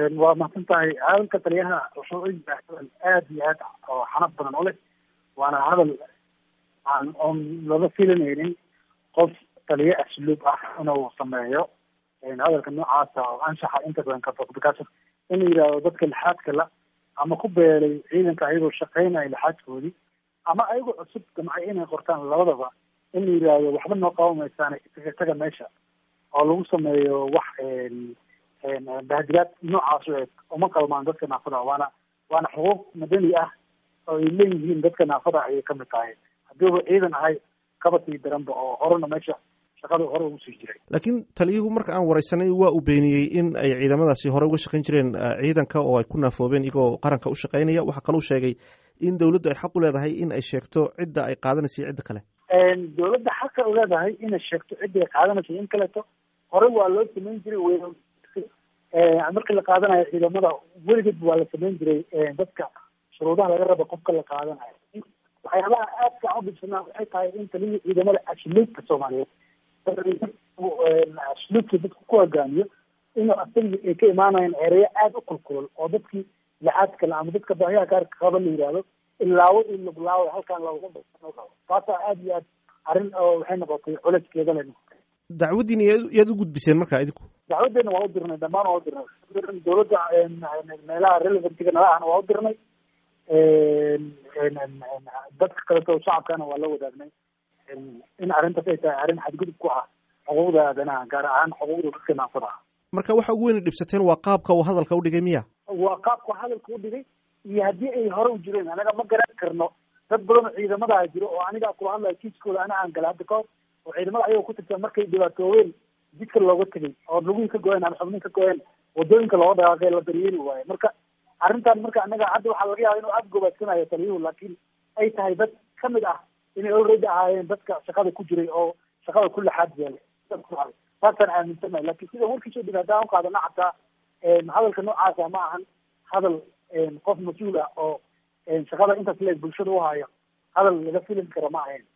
waa mahadsan tahay hadalka taliyaha wuxuu u yahay hadal aad iyo aad oo xanaf badan u leh waana hadal aan oon laga filanaynin qof taliye asluub ah inuu sameeyo hadalka noocaasa oo anshaxa inta badan ka fog because in la yidhaahdo dadka lixaadka la ama ku beelay ciidanka ayagoo shaqeynaya lixaadkoodii ama ayagoo cusub damcay inay qortaan labadaba in la yidhaahdo waxba noo qaban maysaan isaga taga meesha oo lagu sameeyo wax bahdilaad noocaas u eg uma qalmaan dadka naafada waana waana xuquuq madani ah oo ay leeyihiin dadka naafada ayay kamid tahay haddiiba ciidan ahay kabasii daranba oo horena meesha shaqada hore ugu sii jiray laakiin taliyuhu marka aan wareysanay waa uu beeniyey in ay ciidamadaasi hore uga shaqayn jireen ciidanka oo ay ku naafoobeen iyagoo qaranka u shaqaynaya waxaa kaluu sheegay in dawladdu ay xaq u leedahay in ay sheegto cidda ay qaadanaysa iyo cidda kale dawladda xaqa u leedahay inay sheegto cidda ay qaadanaysa in kaleeto hore waa loo samayn jiray w marka la qaadanayo ciidamada weligeed waa la samayn jiray dadka shuruudaha laga raba qofka la qaadanayo waxyaabaha aadka aan udhibsanaa waxay tahay in taliyii ciidamada asluubka soomaaliyeed asluubka dadka ku hogaamiyo inuu asagii ay ka imaanayaan ereyo aada u kulkulol oo dadkii lixaad kale ama dadka baahiyaha gaarka qaba la yidhaahdo ilaawo in laglaawo halkaan looga taasaa aada iyo aad arrin oo waxay noqotay culeyskeeda le noqotay dacwaddiina yaad u gudbiseen marka idinku dacwadeena waa u dirnay dhamaan waa u dirnay dawladda meelaha relevantga nala ahna waa u dirnay dadka kaleto shacabkana waa la wadaagnay in arrintaas ay tahay arrin xadgudub ku ah xuquuqda aadanaha gaar ahaan xuquuqda dadka naafada ah marka waxa ugu weyna dhibsateen waa qaabka uu hadalka u dhigay miya waa qaabka hadalka u dhigay iyo haddii ay hore u jireen anaga ma garan karno dad badan oo ciidamadaha jiro oo aniga kula hadlayo kiiskooda ana aan gala hadda kahor oo ciidamada ayagoo ku tirsan markay dhibaatooween jidka looga tegay oo lugihii ka go-een ama xubnihi ka go-een wadooyinka looga dhaqaaqay la daryeeli waayo marka arrintan marka anaga hadda waxaa laga yaaba inuu aada gobaadsanayo taliyuhu laakiin ay tahay dad kamid ah inay already ahaayeen dadka shaqada ku jiray oo shaqada ku laxaad yeelay saasaan aaminsanahay lakin sida warkiisoo dhig haddaan uqaadana xataa hadalka noocaasa ma ahan hadal qof mas-uul ah oo shaqada intaas leeg bulshada u hayo hadal laga filan kara ma ahayn